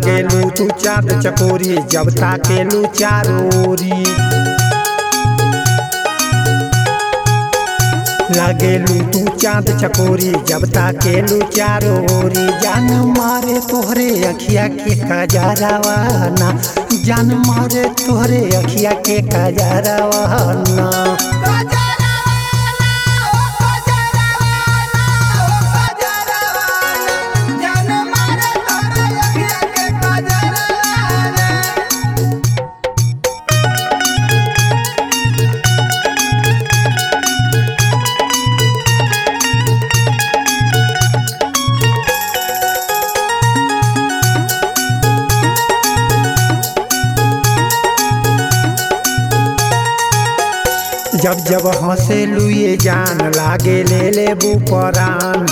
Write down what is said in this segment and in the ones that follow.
लागेलू तू चाँद चकोरी जब ताकेलू चारोरी लागेलू तू चाँद चकोरी जब ताकेलू चारोरी जान मारे तोहरे अखिया के कजरवाना जान मारे तोहरे अखिया के कजरवाना जब जब हंसे लुए जान लागे ले ले परान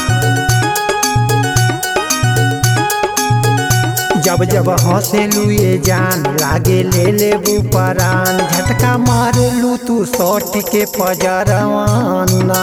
जब जब हंसे लुए जान लागे ले ले परान झटका मार लू तू सौट के पजरवाना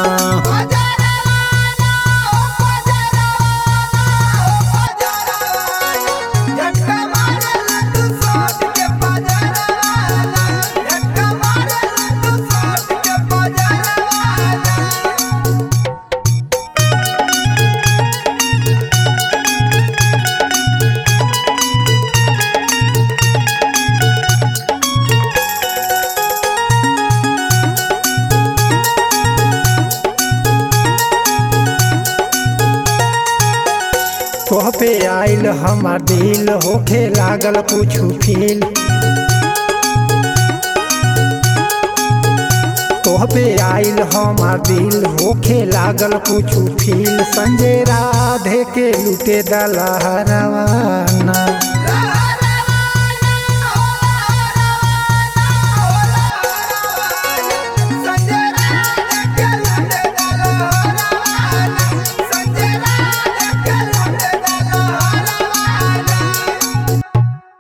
तोह पे आइल हमार दिल होखे लागल कुछ फील तोह पे आइल हमार दिल होखे लागल कुछ फील संजय राधे के लुटे दलहरवाना